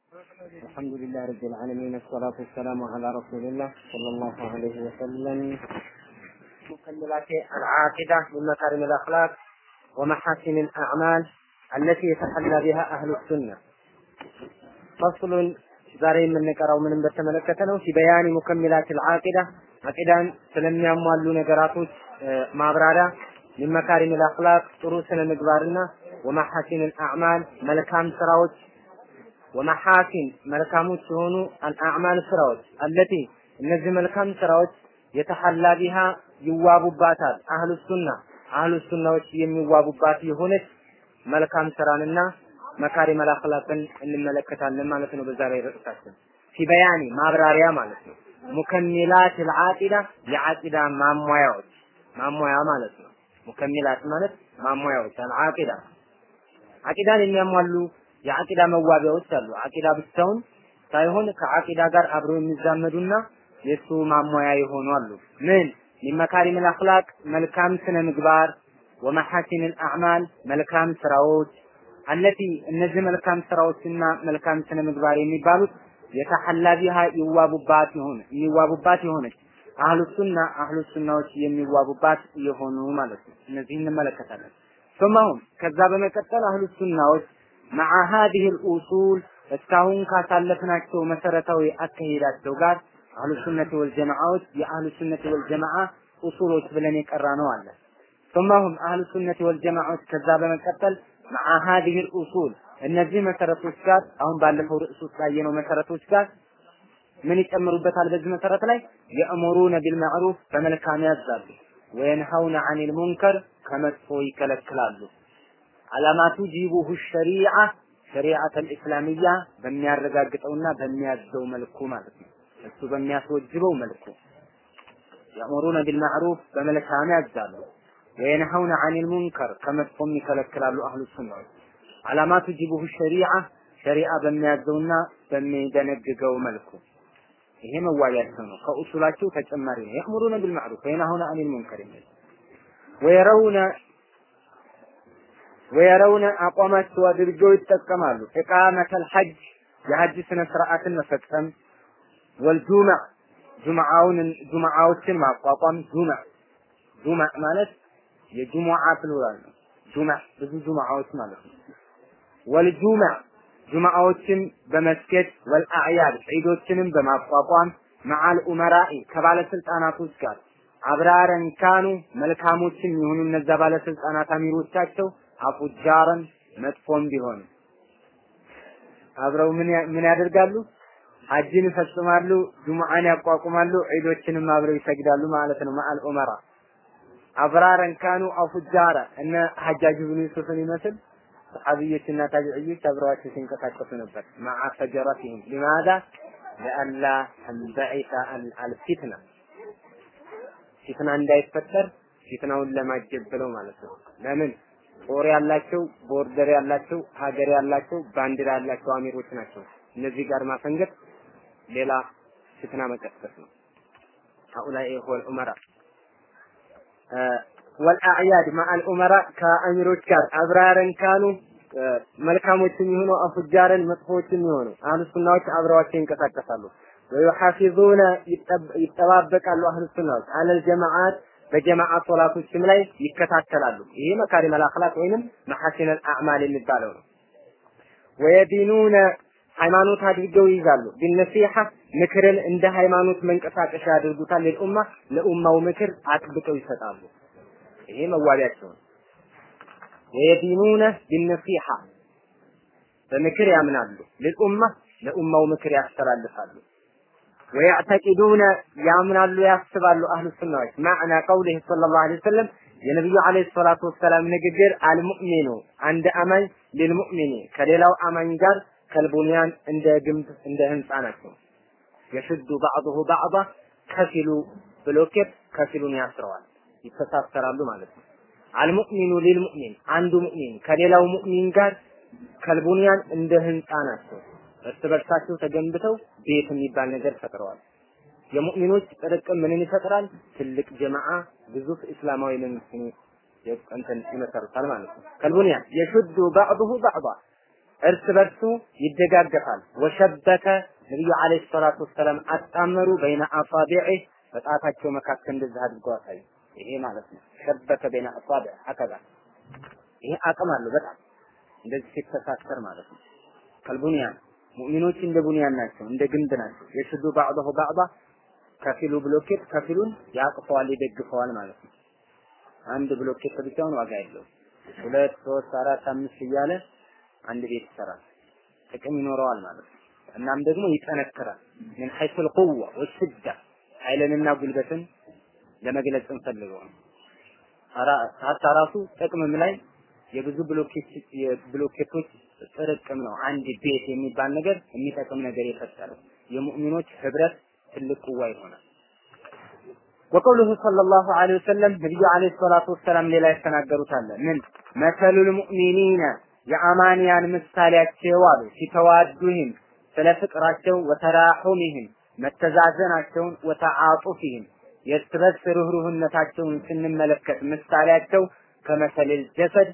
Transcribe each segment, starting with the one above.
الحمد لله رب العالمين الصلاة والسلام على رسول الله صلى الله عليه وسلم مكملات العاقدة من مكارم الأخلاق ومحاسن الأعمال التي يتحلى بها أهل السنة فصل ዛሬ የምንቀራው ምንም በተመለከተ ነው ሲበያኒ ሙከሚላት አልዓቂዳ አቂዳን ስለሚያሟሉ ነገራቶች ማብራሪያ ሚን መካሪም አልአኽላቅ ጥሩ ስነ ምግባርና ወመሐሲን አልአዕማል መልካም ስራዎች ወመሐሲን መልካሞች የሆኑ አልአዕማል ስራዎች አለቲ እነዚህ መልካም ስራዎች የተሐላ ቢሃ ይዋቡባታል አህሉ ሱና አህሉ ሱናዎች የሚዋቡባት የሆነች መልካም ስራንና መካሪም አልአኽላቅን እንመለከታለን ማለት ነው። በዛ ላይ ርዕሳችን ፊበያኒ ማብራሪያ ማለት ነው። ሙከሚላት አልዓቂዳ የዓቂዳ ማሟያዎች ማሟያ ማለት ነው። ሙከሚላት ማለት ማሟያዎች አልዓቂዳ አቂዳን የሚያሟሉ የአቂዳ መዋቢያዎች አሉ። አቂዳ ብቻውን ሳይሆን ከአቂዳ ጋር አብረው የሚዛመዱና የሱ ማሟያ የሆኑ አሉ። ምን ሚመካሪም አልአኽላቅ መልካም ስነ ምግባር ወመሐሲን አልአዕማል መልካም ስራዎች አለቲ እነዚህ መልካም ስራዎችና መልካም ስነ ምግባር የሚባሉት የተሐላ ቢሃ ይዋቡባት የሆነ የሚዋቡባት የሆነች አህሉ ሱና አህሉ ሱናዎች የሚዋቡባት የሆኑ ማለት ነው። እነዚህ እንመለከታለን። ثم ከዛ በመቀጠል አህሉ ሱናዎች مع هذه الأصول እስካሁን ካሳለፍናቸው መሰረታዊ አካሄዳቸው ጋር አህሉ ሱነት ወልጀማዓዎች የአህሉ ሱነት ወልጀማዓ ኡሱሎች ብለን የቀራ ነው አለ። ثم አህሉ ሱነት ወልጀማዓዎች ከዛ በመቀጠል مع هذه الأصول እነዚህ መሰረቶች ጋር አሁን ባለፈው ርዕስ ውስጥ ያየነው መሰረቶች ጋር ምን ይጨምሩበታል? በዚህ መሰረት ላይ የእምሩነ ቢልማዕሩፍ በመልካም ያዛሉ፣ ወየንሀውነ አኒል ሙንከር ከመጥፎ ይከለክላሉ። አላማቱ ጂቡሁ ሸሪዓ ሸሪዓተል ኢስላሚያ በሚያረጋግጠውና በሚያዘው መልኩ ማለት ነው። እሱ በሚያስወጅበው መልኩ የእምሩነ ቢልማዕሩፍ በመልካም ያዛሉ፣ ወየንሀውነ አኒል ሙንከር ከመጥፎም ይከለክላሉ። አህሉ ሱናዎች አላማቱ ጂቡሁ ሸሪዓ ሸሪዓ በሚያዘውና በሚደነግገው መልኩ ይሄ መዋያቸው ነው። ከኡሱላቸው ተጨማሪ ነው። የእምሩነ ቢልማዕሩፍ ወየንሀውነ አኒል ሙንከር የሚል ወየረውነ ወየረውነ አቋማቸው አድርገው ይጠቀማሉ። ኢቃመተል ሐጅ የሐጅ ስነ ስርዓትን መፈጸም ወልጁምዕ ጁምዓውን ጁምዓዎችን ማቋቋም ጁምዕ ጁምዕ ማለት የጁሙዓ ፕሉራል ነው። ጁምዕ ብዙ ጁምዓዎች ማለት ነው። ወልጁምዕ ጁምዓዎችን በመስገድ ወልአዕያድ ዒዶችንም በማቋቋም መዓል ኡመራኢ ከባለስልጣናቶች ጋር አብራረን ካኑ መልካሞችን የሆኑ እነዛ ባለስልጣናት አሚሮቻቸው አፉጃረን መጥፎም ቢሆን አብረው ምን ምን ያደርጋሉ? ሐጅን ይፈጽማሉ፣ ጁሙዓን ያቋቁማሉ፣ ዒዶችንም አብረው ይሰግዳሉ ማለት ነው። መዓል ኡመራ አብራረን ካኑ አፉጃረ እነ ሐጃጅ ብኑ ዩሱፍን ይመስል ሰሐቢዮችና ታቢዕዮች አብረዋቸው ሲንቀሳቀሱ ነበር። መዓ ፈጀረቲህም ሊማዛ ለአላ ተንበዒሰ አልፊትና ፊትና እንዳይፈጠር ፊትናውን ለማጀብ ብለው ማለት ነው። ለምን ጦር ያላቸው ቦርደር ያላቸው ሀገር ያላቸው ባንዲራ ያላቸው አሚሮች ናቸው። እነዚህ ጋር ማፈንገጥ ሌላ ፊትና መቀስቀስ ነው። هؤلاء هو الأمراء ወልአዕያድ ማአል ኡመራ ከአሚሮች ጋር አብራረን ካኑ መልካሞችም የሆኑ አፉጃረን መጥፎዎችም የሆኑ አህሉ ሱናዎች አብረዋቸው ይንቀሳቀሳሉ። ወዩሐፊዙነ ይጠባበቃሉ አህሉ ሱናዎች አለል ጀማዓት በጀማዓ ሶላቶችም ላይ ይከታተላሉ። ይሄ መካሪም አልአኽላቅ ወይንም መሐሲን አልአዕማል የሚባለው ነው። ወየዲኑነ ሃይማኖት አድርገው ይይዛሉ። ቢነሲሐ ምክርን እንደ ሃይማኖት መንቀሳቀሻ ያደርጉታል። ለኡማ ለኡማው ምክር አጥብቀው ይሰጣሉ። ይሄ መዋቢያቸው ነው። ወየዲኑነ ቢነሲሐ በምክር ያምናሉ። ለኡማ ለኡማው ምክር ያስተላልፋሉ። ወያዕተቂዱነ ያምናሉ ያስባሉ አህሉ ሱናዎች ማዕና ቀውሊህ ሰለላሁ ዐለይሂ ወሰለም የነቢዩ ዐለይሂ ሰላቱ ወሰላም ንግግር አልሙእሚኑ አንድ አማኝ ሊልሙእሚኒ ከሌላው አማኝ ጋር ከልቡንያን እንደ ግንብ እንደ ህንፃ ናቸው። የሽዱ ባዕضሁ ባዕض ከፊሉ ብሎኬት ከፊሉን ያስረዋል፣ ይተሳሰራሉ ማለት ነው። አልሙእሚኑ ሊልሙእሚን አንዱ ሙእሚን ከሌላው ሙእሚን ጋር ከልቡንያን እንደ ህንፃ ናቸው። እርስ በርሳቸው ተገንብተው ቤት የሚባል ነገር ፈጥረዋል። የሙእሚኖች ጥርቅም ምንን ይፈጥራል? ትልቅ ጀማዓ ግዙፍ እስላማዊ መንግስት እንትን ይመሰርታል ማለት ነው። ከልቡንያን የሹዱ ባዕضሁ ባዕض እርስ በርሱ ይደጋገፋል። ወሸበከ ነቢዩ ዓለይሂ ሰላቱ ወሰላም አጣመሩ በይነ አሳቢዕ በጣታቸው መካከል እንደዚህ አድርገው አሳዩ። ይሄ ማለት ነው ሸበከ በይነ አሳቢዕ ሀከዛ ይሄ አቅም አለው በጣም እንደዚህ ሲተሳሰር ማለት ነው። ከልቡንያን ሙእሚኖች እንደ ቡንያን ናቸው፣ እንደ ግንብ ናቸው። የሽዱ ባዕضሁ ባዕض ከፊሉ ብሎኬት ከፊሉን ያቅፈዋል፣ ይደግፈዋል ማለት ነው። አንድ ብሎኬት ብቻውን ዋጋ የለውም። ሁለት፣ ሶስት፣ አራት፣ አምስት እያለ አንድ ቤት ይሰራል። ጥቅም ይኖረዋል ማለት ነው። እናም ደግሞ ይጠነክራል። ምን ሐይሱል ቁዋ ወሽዳ ኃይልንና ጉልበትን ለመግለጽ እንፈልገው ነው። ሀታ ራሱ ጥቅምም ላይ የብዙ ብሎኬት የብሎኬቶች ጥርቅም ነው አንድ ቤት የሚባል ነገር የሚጠቅም ነገር የፈጠረው የሙእሚኖች ህብረት ትልቅ ቁዋ ይሆናል። ወቀውሉሁ ሰለላሁ ዐለይሂ ወሰለም ነቢዩ ዐለይሂ ሰላቱ ወሰላም ሌላ ያስተናገሩት አለ ምን መሰሉል ሙእሚኒነ የአማንያን ምሳሌያቸው አሉ ሲተዋዱህም ስለ ፍቅራቸው ወተራሑሚህም መተዛዘናቸውን ወተዓጡፊህም የእርስ በርስ ርህሩህነታቸውን ስንመለከት ምሳሌያቸው ከመሰልል ጀሰድ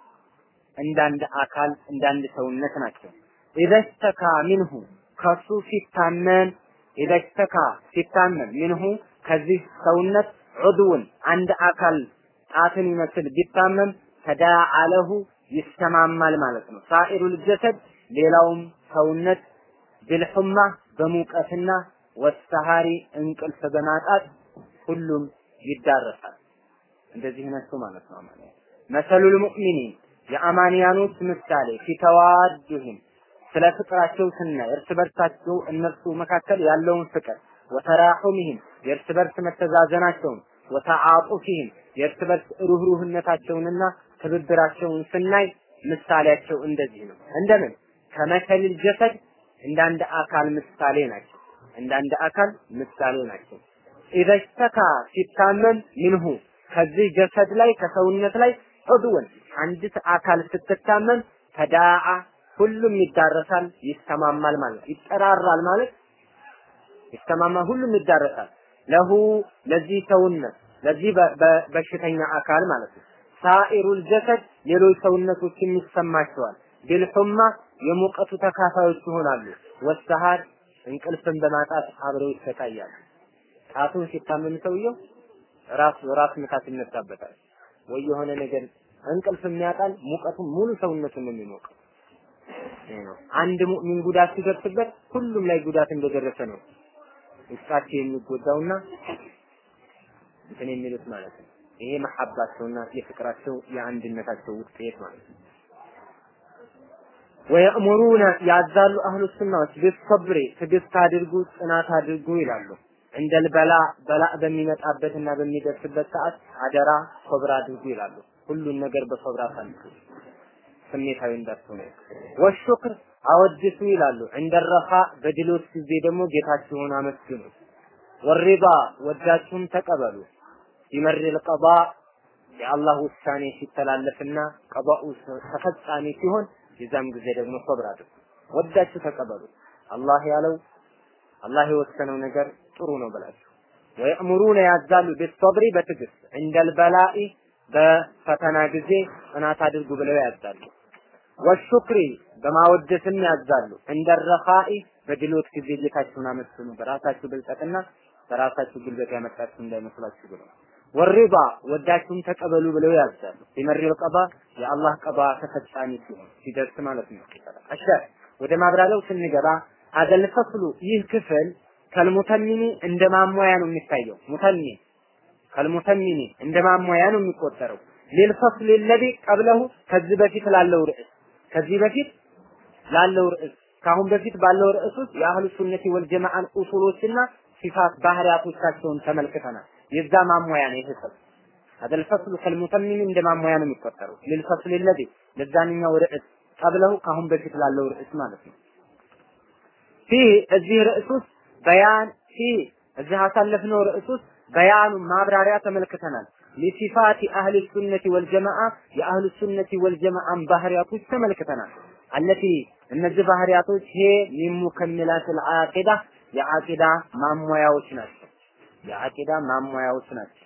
እንዳንድ አካል እንዳንድ ሰውነት ናቸው። ኢዘሽተካ ሚንሁ ከሱ ሲታመም ኢዘሽተካ ሲታመም ሚንሁ ከዚህ ሰውነት ዑድውን አንድ አካል ጣትን ይመስል ቢታመም ተዳዓ ለሁ ይሰማማል ማለት ነው። ሳኢሩል ጀሰድ ሌላውም ሰውነት ብልሑማ በሙቀትና ወሰሃሪ እንቅልፍ በማጣት ሁሉም ይዳረሳል። እንደዚህ ነሱ ማለት ነው። አማንያ መሰሉል ሙእሚኒን የአማንያኖች ምሳሌ ፊተዋዱህም ስለ ፍቅራቸው ስናይ እርስ በርሳቸው እነርሱ መካከል ያለውን ፍቅር ወተራሑሚህም የእርስ በርስ መተዛዘናቸውን ወተዓጡፊህም የእርስ በርስ ሩህሩህነታቸውንና ትብብራቸውን ስናይ ምሳሌያቸው እንደዚህ ነው። እንደምን ከመሰልል ጀሰድ እንዳንድ አካል ምሳሌ ናቸው። እንዳንድ አካል ምሳሌ ናቸው። ኢዘሽተካ ሲታመም ምንሁ ከዚህ ጀሰድ ላይ ከሰውነት ላይ ዑድወን አንዲት አካል ስትታመም ተዳዓ ሁሉም ይዳረሳል፣ ይስተማማል ማለት ይጠራራል ማለት ይስተማማል፣ ሁሉም ይዳረሳል። ለሁ ለዚህ ሰውነት ለዚህ በሽተኛ አካል ማለት ነው። ሳኢሩል ጀሰድ ሌሎች ሰውነቶችም ይሰማቸዋል። ቢልሑማ የሙቀቱ ተካፋዮች ይሆናሉ። ወሰሃድ እንቅልፍን በማጣት አብረው ይሰቃያሉ። ጣቱን ሲታመም ሰውየው ራሱ ራስ ምታት ይነሳበታል ወይ የሆነ ነገር እንቅልፍ የሚያጣል ሙቀቱን ሙሉ ሰውነቱን ነው የሚሞቀው። አንድ ሙእሚን ጉዳት ሲደርስበት ሁሉም ላይ ጉዳት እንደደረሰ ነው ውስጣቸው የሚጎዳውና እንትን የሚሉት ማለት ነው። ይሄ መሐባቸውና የፍቅራቸው የአንድነታቸው ውጤት ማለት ነው። ወየእሙሩነ ያዛሉ አህሉ ሱናዎች ቢሰብሪ ትዕግስት አድርጉ፣ ጽናት አድርጉ ይላሉ። እንደል በላ በላ በሚመጣበትና በሚደርስበት ሰዓት አደራ ሶብር አድርጉ ይላሉ። ሁሉን ነገር በሶብር አሳልፉ፣ ስሜታዊ እንዳትሆኑ። ወሹክር አወድሱ ይላሉ። እንደረኻ በድሎት ጊዜ ደግሞ ጌታችሁን አመስግኑ። ወሪባ ወዳችሁም ተቀበሉ። ቢመሪል ቀባ የአላህ ውሳኔ ሲተላለፍና ቀባኡ ተፈጻሚ ሲሆን የዛም ጊዜ ደግሞ ሶብር አድርጉ። ወዳችሁ ተቀበሉ። አላህ ያለው አላህ የወሰነው ነገር ጥሩ ነው ብላችሁ ወየእምሩነ ያዛሉ ቢሰብሪ በትዕግስት እንደል በላኢ በፈተና ጊዜ ጽናት አድርጉ ብለው ያዛሉ። ወሹክሪ በማወደስም ያዛሉ። እንደረኻኢ በድሎት ጊዜ ጌታችሁን አመስግኑ። በራሳችሁ ብልጠትና በራሳችሁ ጉልበት ያመጣችሁ እንዳይመስላችሁ ብለው ወሪባ ወዳችሁም ተቀበሉ ብለው ያዛሉ። ቢመሪል ቀባ የአላህ ቀባ ተፈጻሚ ሲሆን ሲደርስ ማለት ነው። እሺ ወደ ማብራሪያው ስንገባ አደል ፈስሉ ይህ ክፍል ከልሙተሚኒ እንደ ማሟያ ነው የሚታየው። ሙተሚን ከልሙተሚኒ እንደ ማሟያ ነው የሚቆጠረው። ሊልፈስል ለዚ ቀብለሁ ከዚህ በፊት ላለው ርዕስ ከዚህ በፊት ላለው ርዕስ ካሁን በፊት ባለው ርዕስ ውስጥ የአህሉ ሱነቲ ወልጀማዓን ኡሱሎችና ሲፋት ባህሪያቶቻቸውን ተመልክተናል። የዛ ማሟያ ነው ይሄ ክፍል አደል ፈስሉ ከልሙተሚኒ እንደ ማሟያ ነው የሚቆጠረው። ሊልፈስል ለዚ ለዛንኛው ርዕስ ቀብለሁ ካሁን በፊት ላለው ርዕስ ማለት ነው። ፊህ እዚህ ርዕስ ውስጥ በያን ፊህ እዚህ አሳለፍነው ርዕስ ውስጥ በያኑ ማብራሪያ ተመልክተናል። ሊሲፋቲ አህል ሱነቲ ወልጀማዓ የአህል ሱነቲ ወልጀማዓን ባህሪያቶች ተመልክተናል። አለቲ እነዚህ ባህሪያቶች ሄ ሚን ሙከሚላት አልዓቂዳ የዓቂዳ ማሟያዎች ናቸው። የዓቂዳ ማሟያዎች ናቸው።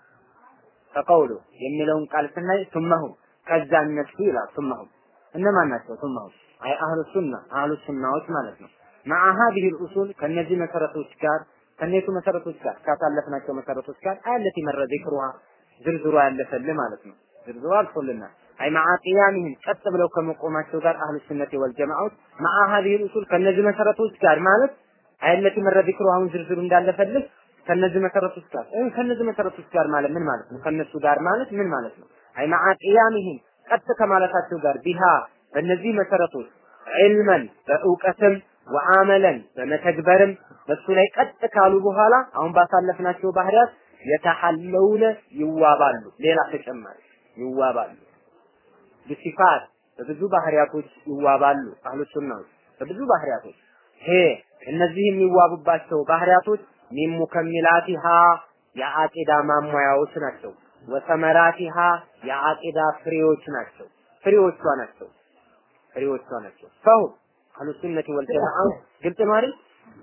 ከቀውሉ የሚለውን ቃል ስናይ ሱመሁም ከዛ እነሱ ይላል ሱመሁም እነማን ናቸው? ሱመሁም አይ አህሉ ሱና አህሉ ሱናዎች ማለት ነው مع هذه الأصول ከነዚህ መሰረቶች ጋር ከነቱ መሰረቶች ጋር ካሳለፍናቸው መሰረቶች ጋር አለቲ መረ ذكرها ዝርዝሩ ያለፈል ማለት ነው ዝርዝሩ አልፎልናል አይ مع قيامهم ቀጥ ብለው ከመቆማቸው ጋር አህሉ ሱነቲ ወልጀማዓት مع هذه الأصول ከነዚህ መሰረቶች ጋር ማለት አለቲ መረ ذكرها አሁን ዝርዝሩ እንዳለፈልህ ከነዚህ መሰረቶች ጋር እ ከነዚህ መሰረቶች ጋር ማለት ምን ማለት ነው ከነሱ ጋር ማለት ምን ማለት ነው አይ مع قيامهم ቀጥ ከማለታቸው ጋር ቢሃ በእነዚህ መሰረቶች ዒልመን በእውቀትም ወአመለን በመተግበርም በሱ ላይ ቀጥ ካሉ በኋላ አሁን ባሳለፍናቸው ባህሪያት የተሐለውነ ይዋባሉ። ሌላ ተጨማሪ ይዋባሉ። በሲፋት በብዙ ባህሪያቶች ይዋባሉ። አህሉ ሱናዎች በብዙ ባህሪያቶች ሄ እነዚህ የሚዋቡባቸው ባህሪያቶች ሚን ሙከሚላቲሃ የአቂዳ ማሟያዎች ናቸው። ወሰመራቲሃ የአቂዳ ፍሬዎች ናቸው። ፍሬዎቿ ናቸው። ፍሬዎቿ ናቸው። ፈሁም አህሉ ሱነቲ ወልጀማዓ ግልጽ ነው አይደል?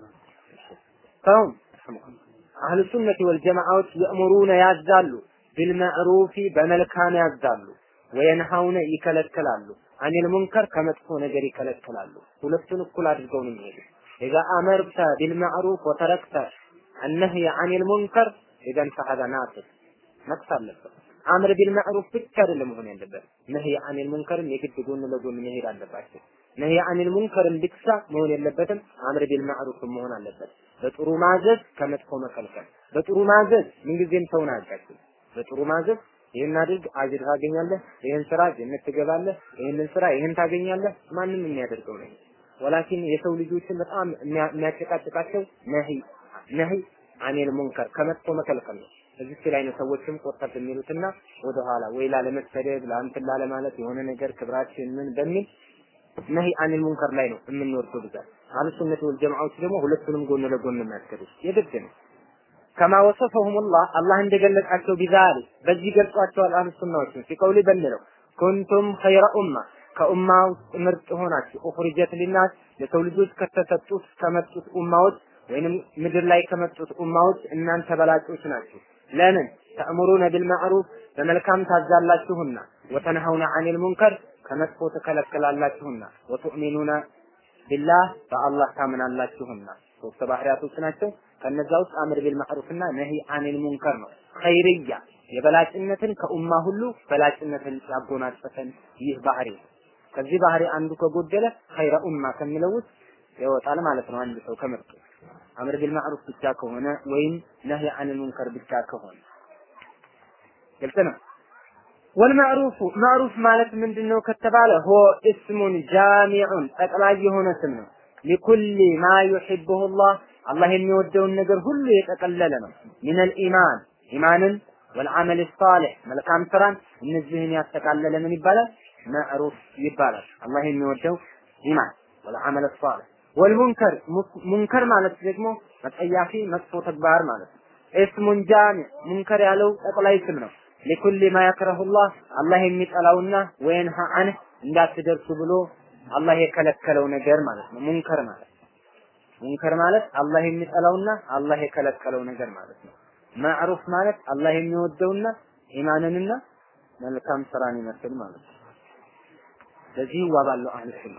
ፈሁም አህሉ ሱነቲ ወልጀማዓዎች የእምሩነ ያዛሉ ቢልመዕሩፊ በመልካም ያዛሉ ወየንሃውነ ይከለክላሉ አኒል ሙንከር ከመጥፎ ነገር ይከለክላሉ ሁለቱን እኩል አድርገው ነው የሚሄዱ ኢዛ አመርተ ቢልመዕሩፍ ወተረክተ አነህየ አኒል ሙንከር ኢዘን ፈሀደ ናቅስ ነቅስ አለበት አምር ቢልመዕሩፍ ብቻ አይደለም መሆን ያለበት ነህይ አኒል ሙንከርም የግድ ጎን ለጎን መሄድ አለባቸው ነህይ አኒል ሙንከርም ብቻ መሆን የለበትም አምር ቢልመዕሩፍ መሆን አለበት በጥሩ ማዘዝ ከመጥፎ መከልከል በጥሩ ማዘዝ ምንጊዜም ሰውን አያጋጭም በጥሩ ማዘዝ ይህን አድርግ አጅር ታገኛለህ ይህን ስራ ጀነት ትገባለህ ይህንን ስራ ይህን ታገኛለህ ማንም የሚያደርገው ነው ወላኪን የሰው ልጆችን በጣም የሚያጨቃጭቃቸው ነህይ ነህይ አኒል ሙንከር ከመጥፎ መከልከል ነው እዚህ ላይ ነው ሰዎችም ቆጠብ የሚሉትና ወደኋላ ወይ ላለመሰደብ ለአንትን ላለማለት የሆነ ነገር ክብራችን ምን በሚል ነሂ አኒል ሙንከር ላይ ነው የምንወርደው ብዛት አህሉ ሱነት ወል ጀማዓዎች ደግሞ ሁለቱንም ጎን ለጎን የሚያስከዱት የግድ ነው ከማ ወሰፈሁም ላህ አላህ እንደገለጻቸው ቢዛሊ በዚህ ገልጿቸዋል አህሉ ሱናዎችን ሲቀውሊ በሚለው ኩንቱም ኸይረ ኡማ ከኡማ ውስጥ ምርጥ ሆናችሁ ኡኽሪጀት ሊናስ ለሰው ልጆች ከተሰጡት ከመጡት ኡማዎች ወይንም ምድር ላይ ከመጡት ኡማዎች እናንተ በላጮች ናችሁ ለምን ተእምሩነ ቢልማዕሩፍ በመልካም ታዛላችሁና ወተንሀውነ አኒል ሙንከር ከመጥፎ ትከለክላላችሁና ወቱእሚኑነ ቢላህ በአላህ ታምናላችሁና ሶስት ባህሪያቶች ናቸው ከነዛ ውስጥ አምር ቢል ማዕሩፍና ነሂ አኒል ሙንከር ነው ኸይርያ የበላጭነትን ከኡማ ሁሉ በላጭነትን ያጎናጸፈን ይህ ባህሪ ከዚህ ባህሪ አንዱ ከጎደለ ኸይረ ኡማ ከሚለው ውስጥ ይወጣል ማለት ነው አንድ ሰው ከምርጡ አምር ቢል ማዕሩፍ ብቻ ከሆነ ወይም ነህይ አኒል ሙንከር ብቻ ከሆነ ግልጽ ነው ወልማዕሩፉ ማዕሩፍ ማለት ምንድነው ከተባለ ሆ እስሙን ጃሚዑን ጠቅላይ የሆነ ስም ነው ሊኩል ማ ዩሒቡሁ ላህ አላህ የሚወደውን ነገር ሁሉ የጠቀለለ ነው ሚነል ኢማን ኢማንን ወልዓመል ሳሊሕ መልካም ስራን እነዚህን ያጠቃለለ ምን ይባላል ማዕሩፍ ይባላል አላህ የሚወደው ኢማን ወልዓመል ሳሊሕ ወልሙንከር ሙንከር ማለት ደግሞ መጠያፊ መጥፎ ተግባር ማለት ነው እስሙን ጃሚዕ ሙንከር ያለው ጠቅላይ ስም ነው ሊኩል ማ የክረሁላህ አላህ የሚጠላውና ወይንሃ አንህ እንዳትደርሱ ብሎ አላህ የከለከለው ነገር ማለት ነው ሙንከር ማለት ሙንከር ማለት አላህ የሚጠላውና አላህ የከለከለው ነገር ማለት ነው ማዕሩፍ ማለት አላህ የሚወደውና ኢማንንና መልካም ስራን ይመስል ማለት ነው ለዚህ ይዋባሉ አህሉ ሱና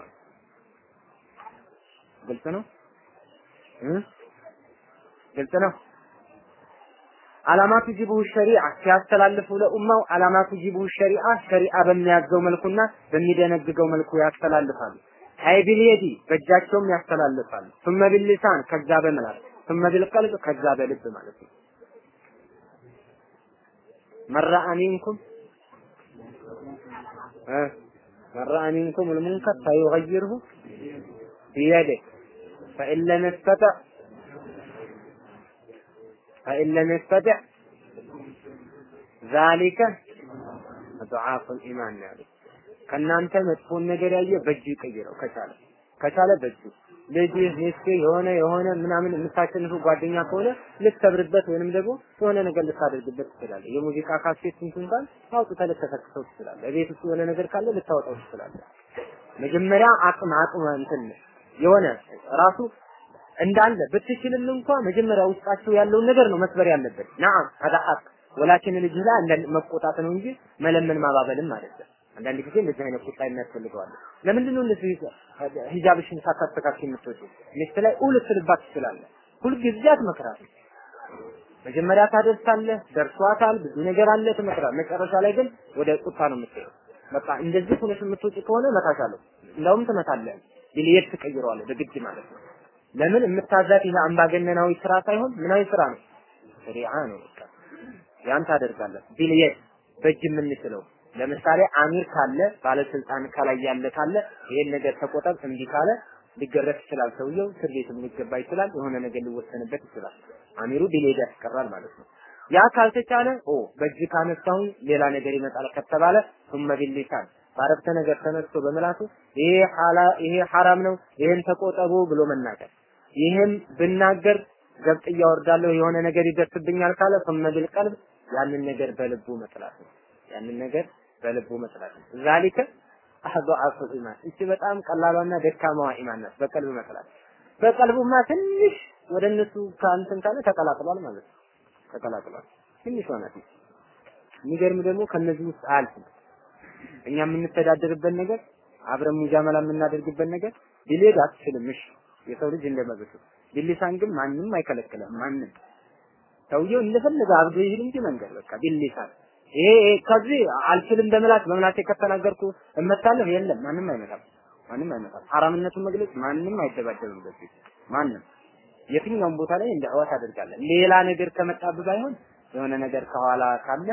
ግልጽ ነው ግልጽ ነው አላማቱ ጅቡሁ ሸሪዓ ሲያስተላልፉ ለኡማው አላማቱ ጅቡሁ ሸሪዓ ሸሪዓ በሚያዘው መልኩና በሚደነግገው መልኩ ያስተላልፋሉ። አይ ቢልየዲ በእጃቸውም ያስተላልፋሉ። ثم باللسان ከዛ በምላስ ثم بالقلب ከዛ በልብ ማለት ነው። መራ ሚንኩም መራ ሚንኩም المنكر فيغيره بيده فإن لم يستطع فإن لم يستطع ذلك ضعاف الإيمان يعني ከእናንተ መጥፎን ነገር ያየ በእጁ ይቀይረው ከቻለ ከቻለ በእጁ ልጅ ሚስት የሆነ የሆነ ምናምን የምታሸንፉ ጓደኛ ከሆነ ልትሰብርበት ወይንም ደግሞ የሆነ ነገር ልታደርግበት ትችላለህ። የሙዚቃ ካሴት እንትን ካል አውጥተህ ልትከሰክሰው ትችላለህ። ቤት ውስጥ የሆነ ነገር ካለ ልታወጣው ትችላለህ። መጀመሪያ አቅም አቅም እንትን የሆነ ራሱ እንዳለ ብትችልም እንኳ መጀመሪያ ውስጣቸው ያለውን ነገር ነው መስበር ያለበት። ናም هذا ሐቅ ወላኪን ልጅ ላይ አንዳንድ መቆጣት ነው እንጂ መለመን ማባበልም አይደለም። አንዳንድ ጊዜ እንደዚህ አይነት ቁጣ የሚያስፈልገዋል። ለምንድን ነው እንደዚህ ሂጃብሽን ሳታስተካክል የምትወጪው? ሚስት ላይ ኡል ትልባት ትችላለህ። ሁልጊዜ አትመክራትም። መጀመሪያ ታደርሳለህ፣ ደርሷታል፣ ብዙ ነገር አለ፣ ትመክራለህ። መጨረሻ ላይ ግን ወደ ቁጣ ነው የምትሄደው። በቃ እንደዚህ ሆነሽ የምትወጪ ከሆነ እመታሻለሁ፣ እንደውም ትመታለህ፣ ቢልየት ትቀይረዋለህ በግድ ማለት ነው። ለምን የምታዛት ይሄ አምባገነናዊ ስራ ሳይሆን ምናዊ ስራ ነው፣ ሸሪዓ ነው። በቃ ያን ታደርጋለህ ቢልየት በእጅ የምንችለው ለምሳሌ አሚር ካለ ባለስልጣን ከላይ ያለ ካለ ይሄን ነገር ተቆጠብ እምቢ ካለ ሊገረፍ ይችላል። ሰውየው እስር ቤትም ሊገባ ይችላል። የሆነ ነገር ሊወሰንበት ይችላል። አሚሩ ቢሌድ ያስቀራል ማለት ነው። ያ ካልተቻለ ኦ በእጅ ካነሳሁኝ ሌላ ነገር ይመጣል ከተባለ ثم باللسان ባረፍተ ነገር ተነስቶ በምላሱ ይሄ ሐላ ይሄ ሐራም ነው ይሄን ተቆጠቡ ብሎ መናገር ይሄም ብናገር ገብጥ እያወርዳለሁ የሆነ ነገር ይደርስብኛል ካለ ثم بالقلب ያንን ነገር በልቡ መጥላት ነው። ያንን ነገር በልቡ መጥላት ነው። ዛሊከ አህዱ ኢማን እቺ በጣም ቀላሏና ደካማዋ ኢማን ናት። በቀልብ መጥላት በቀልቡማ ትንሽ ወደ እነሱ ከአንተን ካለ ተቀላቅሏል ማለት ነው። ተቀላቅሏል ትንሽ ሆናት። የሚገርም ደግሞ ከነዚህ ውስጥ አያልፍም። እኛ የምንተዳደርበት ነገር አብረን ሙጃመላ የምናደርግበት ነገር ቢሌድ አትችልም። እሺ የሰው ልጅ እንደመብቱ ቢሊሳን ግን ማንም አይከለክለም። ማንም ሰውየው እንደፈለገ አብዶ ይሄድ እንጂ መንገድ በቃ ቢሊሳን ይሄ ከዚህ አልችልም በመላት በመላቴ ከተናገርኩ እመታለሁ የለም ማንም አይመጣም ማንም አይመጣም ሐራምነቱን መግለጽ ማንም አይደባደብም በዚህ ማንም የትኛውም ቦታ ላይ እንደ አዋት አደርጋለን ሌላ ነገር ከመጣብ ባይሆን የሆነ ነገር ከኋላ ካለ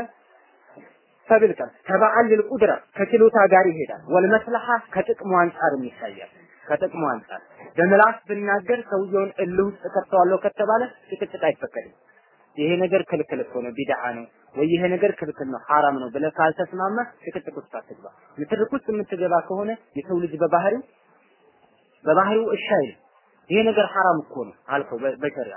ሰብል ቀን ተባዓል ልቁድራ ከችሎታ ጋር ይሄዳል ወልመስለሐ ከጥቅሙ አንጻርም ይታያል ከጥቅሙ አንጻር በምላስ ብናገር ሰውየውን እልህ ውስጥ ከተዋለሁ ከተባለ ጭቅጭቅ አይፈቀድም ይሄ ነገር ክልክል እኮ ነው ቢድዓ ነው ወይ ይሄ ነገር ክልክል ነው ሐራም ነው ብለህ ካልተስማማ ጭቅጭቅ ውስጥ አትግባ። ንትርክ ውስጥ የምትገባ ከሆነ የሰው ልጅ በባህሪው በባህሪው እሺ አይልም። ይሄ ነገር ሐራም እኮ ነው አልከው በሸሪዓ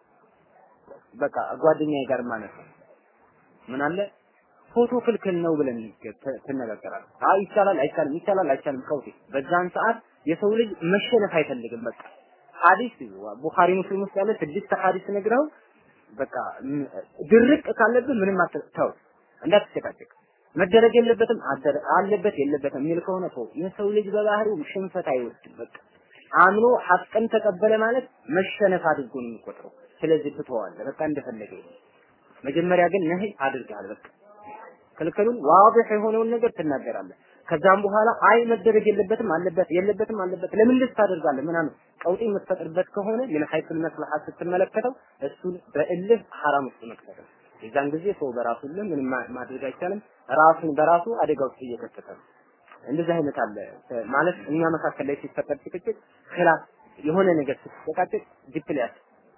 በቃ ጓደኛዬ ጋር ማለት ነው ምን አለ ፎቶ ክልክል ነው ብለን ትነጋገራለህ። አይ ይቻላል አይቻልም ይቻላል አይቻልም ቀውጢ በዛን ሰዓት የሰው ልጅ መሸነፍ አይፈልግም። በቃ ሐዲስ ቡኻሪ ሙስሊም ውስጥ ያለ ስድስት ሐዲስ ነግረው በቃ ድርቅ ካለብህ ምንም አትተው እንዳትጨቃጨቅ መደረግ የለበትም አለበት የለበትም የሚል ከሆነ ተው የሰው ልጅ በባህሪው ሽንፈት አይወድም በቃ አምኖ ሐቅን ተቀበለ ማለት መሸነፍ አድርጎ ነው የሚቆጥረው ስለዚህ ትተዋለህ በቃ እንደፈለገ መጀመሪያ ግን ነህ አድርገሃል በቃ ክልክሉን ዋضح የሆነውን ነገር ትናገራለህ ከዛም በኋላ አይ መደረግ የለበትም አለበት የለበትም አለበት ለምን ልስ ታደርጋለህ ምናምን ቀውጢ የምትፈጥርበት ከሆነ ምን ሐይቱል መስለሐ ስትመለከተው እሱን በእልህ ሐራም ውስጥ መክተት ነው። የዛን ጊዜ ሰው በራሱ ልህ ምንም ማድረግ አይቻልም። ራሱን በራሱ አደጋ ውስጥ እየከተተ ነው። እንደዚህ አይነት አለ ማለት እኛ መካከል ላይ ሲፈጠር ጭቅጭቅ ክላስ የሆነ ነገር ስትጨቃጭቅ ዲፕሊያስ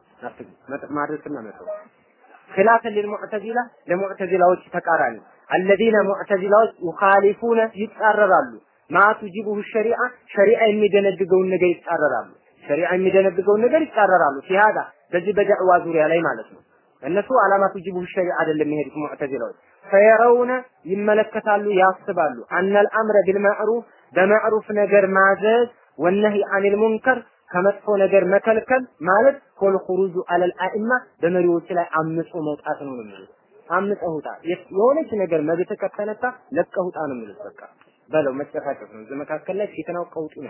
ማድረስና መተው خلافا للمعتزلة ለሙዕተዚላዎች ተቃራኒ الذين ሙዕተዚላዎች يخالفون ይጻረራሉ ማ ቱጂቡሁ ሸሪዓ ሸሪዓ የሚደነግገውን ነገር ይጻረራሉ ሸሪዓ የሚደነግገውን ነገር ይጻረራሉ ሲሃዳ በዚህ በዳዕዋ ዙሪያ ላይ ማለት ነው እነሱ አላማ ቱጂቡሁ ሸሪዓ አይደለም የሚሄዱት ሙዕተዚላዎች ፈየረውነ ይመለከታሉ ያስባሉ አነል አምረ ቢልማዕሩፍ በማዕሩፍ ነገር ማዘዝ ወነህይ አኒል ሙንከር ከመጥፎ ነገር መከልከል ማለት ኮል ኹሩጁ አለል አኢማ በመሪዎች ላይ አምጾ መውጣት ነው የሚሉት። አምፀህ ውጣ፣ የሆነች ነገር መብት ከተነሳ ለቀህ ውጣ ነው የሚሉት። በቃ በለው መጨቃጨቅ ነው። እዚህ መካከል ላይ ፊትናው ቀውጢ ነው።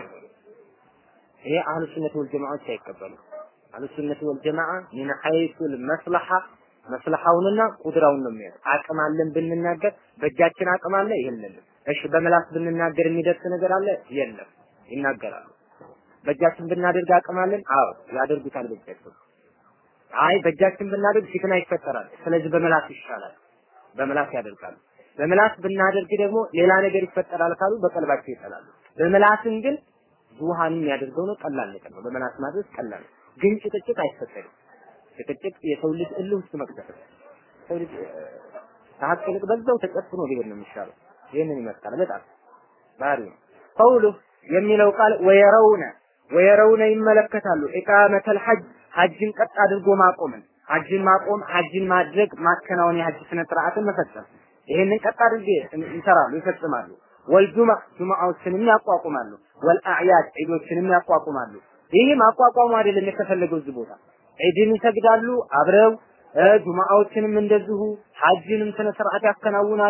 ይሄ አህሉ ሱነት ወል ጀማዓዎች አይቀበሉ። አህሉ ሱነት ወል ጀማዓ ሚን ሐይሱል መስለሐ መስለሐውንና ቁድራውን ነው የሚያየው። አቅም አለን ብንናገር በእጃችን አቅም አለ የለንም። እሺ በመላስ ብንናገር የሚደርስ ነገር አለ የለም። ይናገራሉ። በእጃችን ብናደርግ አቅም አለን? አዎ ያደርጉታል በእጃቸው። አይ በእጃችን ብናደርግ ፊትና ይፈጠራል። ስለዚህ በመላስ ይሻላል። በመላስ ያደርጋሉ። በመላስ ብናደርግ ደግሞ ሌላ ነገር ይፈጠራል ካሉ በቀልባቸው ይጠላሉ። በመላስን ግን ብዙሃን የሚያደርገው ነው ቀላል ነገር ነው። በመላስ ማድረግ ቀላል ነው። ግን ጭቅጭቅ አይፈጠርም። ጭቅጭቅ የሰው ልጅ እልህ ውስጥ መክተት ነው። ሰው ልጅ ከሀቅ ይልቅ በዛው ተጨፍኖ ሊሄድ ነው የሚሻለው። ይህንን ይመስላል በጣም ባህሪ ነው። ቀውሉ የሚለው ቃል ወየረውነ ወየረውነ ይመለከታሉ ኢቃመተል ሐጅ ሐጅን ቀጥ አድርጎ ማቆምን ሐጅን ማቆም ሐጅን ማድረግ ማከናወን የሐጅ ስነ ስርዓትን መፈጸም ይሄንን ቀጥ አድርጌ ይሰራሉ ይፈጽማሉ ወልጁማ ጁማዎችንም ያቋቁማሉ ወልአዕያድ ዒዶችንም ያቋቁማሉ ይህ ማቋቋሙ አይደለም የተፈለገው እዚህ ቦታ ዒድን ይሰግዳሉ አብረው ጁማዎችንም እንደዚሁ ሐጅንም ስነ ስርዓት ያከናውናሉ